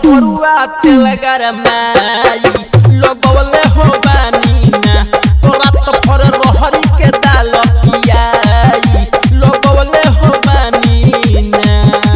करुआ तेल गरमाई लगौले हो बानी ना रात भर रहरी के दाल पियाई लगौले हो बानी ना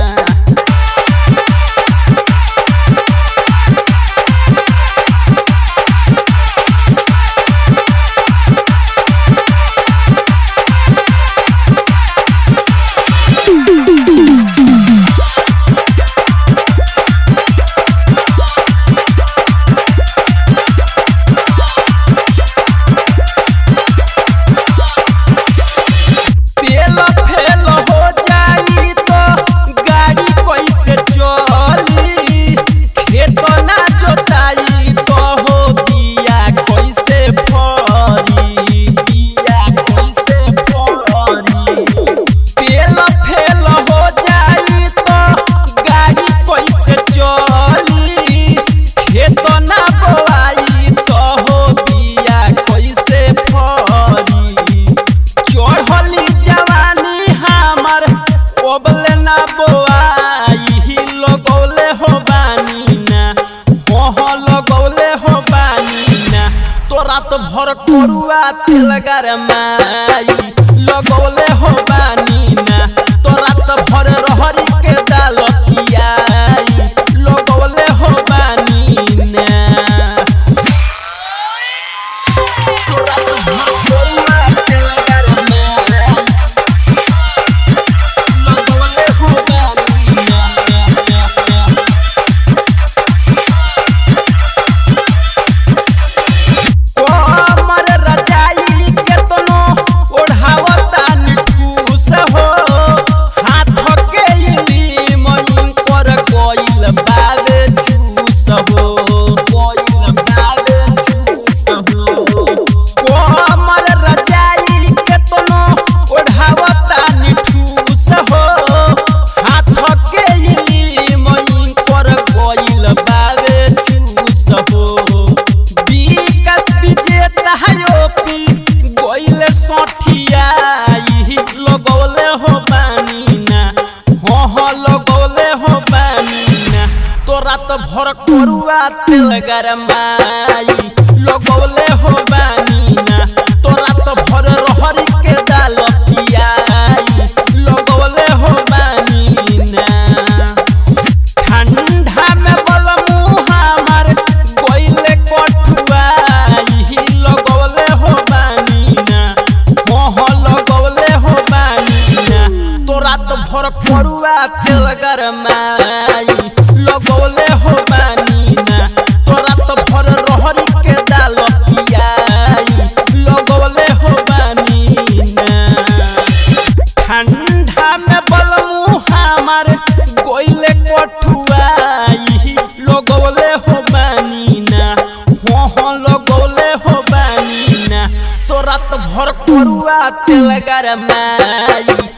तेल फेल हो जाई तो गाड़ी कैसे चली खेत ना जोताई तो हो बिया कैसे फरी बिया कैसे फरी तेल फेल हो जाई तो गाड़ी कैसे चली खेत ना बोआई तो हो बिया कैसे फरी चढ़ली जवानी हमर ओबले ना बोआई लगौले हो बानी ना ओह लगौले हो बानी ना तोरा तो भर करुआ तेल गरमाई लगौले हो बानी ना तोरा तो भर रहरी के दाल पियाई लगौले हो बानी ना तोरा तो भर करुआ तेल गरमाई लगौले हो बानी ना कमर रजाई के तनो ओढ़ावता निकुस हो हाथ के इली मइन पर कोइल बावे चूस हो कोइल बावे चूस हो कमर रजाई के तनो ओढ़ावता निकुस हो हाथ के इली मइन पर कोइल बावे चूस हो विकास विजेता योपी गइले सठियाई लगौले हो बानी ना हह लगौले हो बानी ना तोरा तो भर करुआ तेल गरमाई लगौले हो बानी ना तोरा तो भर रहरी के दाल पियाई लगौले हो बानी ना ठंडा में बलमू हमार गइले कठुआई लगौले हो बानी ना मोह लगौले हो बानी ना तोरा तो भर करुआ तेल गरमाई लगौले हो बानी ना तोरा तो भर रहरी के दाल पियाई लगौले हो बानी ना ठंडा में बलमू हमार गइले कठुआई लगौले हो बानी ना हो लगौले हो बानी ना तोरा तो भर करुआ तेल गरमाई